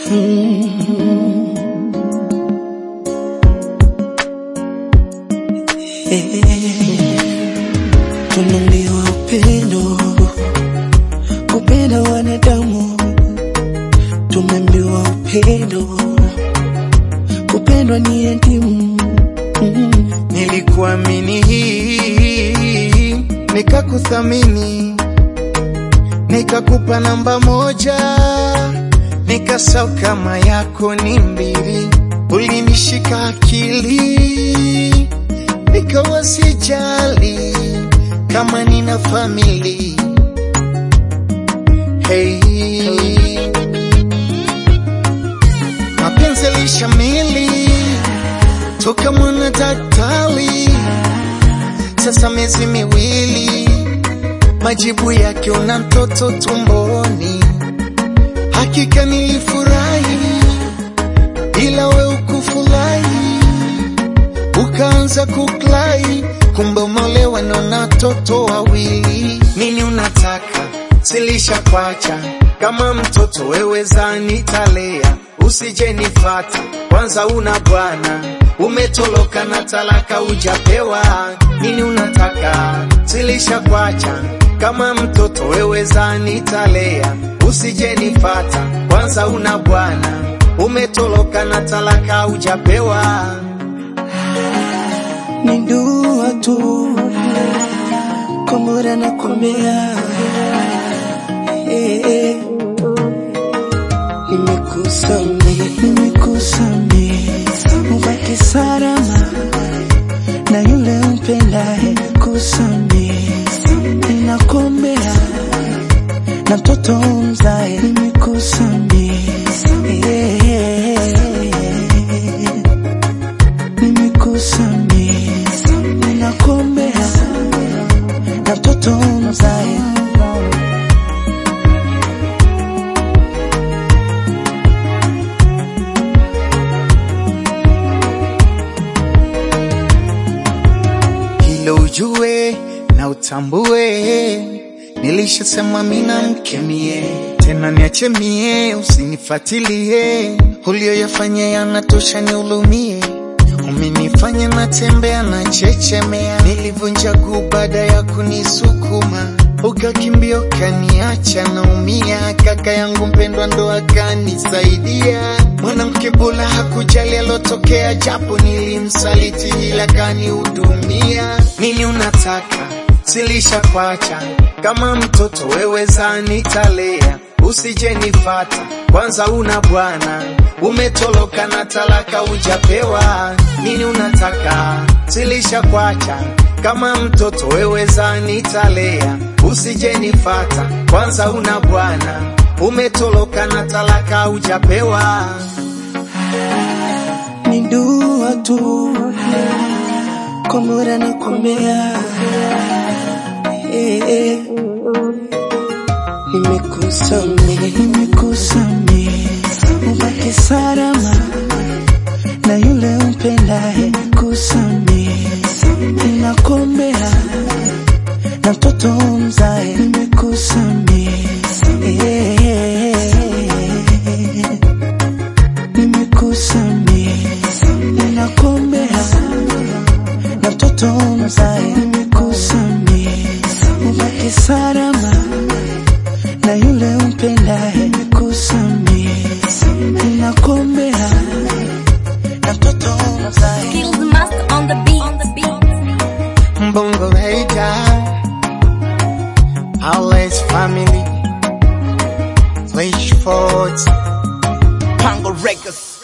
Tunaambiwa upendo, kupenda wanadamu. Tumeambiwa upendo, kupendwa ni elimu. Mm. Nilikuamini hii nikakuthamini, nikakupa namba moja, nikasau kama yako ni mbili, ulinishika akili, nikawa sijali kama nina famili hey. Mapenzi lishamili toka mwana daktari, sasa miezi miwili, majibu yake una mtoto tumboni. Hakika nilifurahi, ila we ukufurahi, ukaanza kuklai, kumbe umeolewa na una watoto wawili. Nini unataka? Silisha kwacha kama mtoto wewe zanitalea, usije nifata kwanza, una bwana umetoloka na talaka ujapewa. Nini unataka? Silisha kwacha kama mtoto wewe zanitalea, usije nifata kwanza, una bwana umetoloka na talaka ujapewa. Ni dua tu kwa Mola nakuombea, eh, eh. Nimekusamehe, nimekusamehe, ubaki salama na yule umpendaye. Kusamehe, ninakuombea na mtoto umzae. Nimekusamehe, eh, eh, eh. Nimekusamehe, ninakuombea na mtoto umzae. hilo ujue na utambue, nilishasema mina mkemie, tena niache mie, usinifatilie, ulioyafanya yanatosha niulumie, umenifanya natembea na chechemea, nilivunja guu baada ya kunisukuma ukakimbia ukaniacha naumia, kaka yangu mpendwa ndo akanisaidia. Mwanamke bora hakujali alotokea, japo nilimsaliti ila kanihudumia. Nini unataka? Silisha kwacha kama mtoto wewe zanitalea, usije nifata kwanza, una bwana umetoloka na talaka ujapewa. Nini unataka? Silisha kwacha kama mtoto wewe zanitalea, usije nifata kwanza, una bwana umetoloka na talaka ujapewa. Ni dua tu kwa Mola nakuombea, eh, eh. Nimekusamehe, nimekusamehe, ubaki salama na yule umpendaye. Kusamehe, ninakuombea na mtoto umzae. Nimekusamehe, eh, eh, eh. Nimekusamehe, ninakuombea na mtoto umzae. Nimekusamehe, ubaki salama na yule umpendaye. Nimekusamehe, ninakuombea na mtoto umzae. Skills master on the beat. On the beat. Mbongo Hater, Alice family, Wish Fort, Pango Records.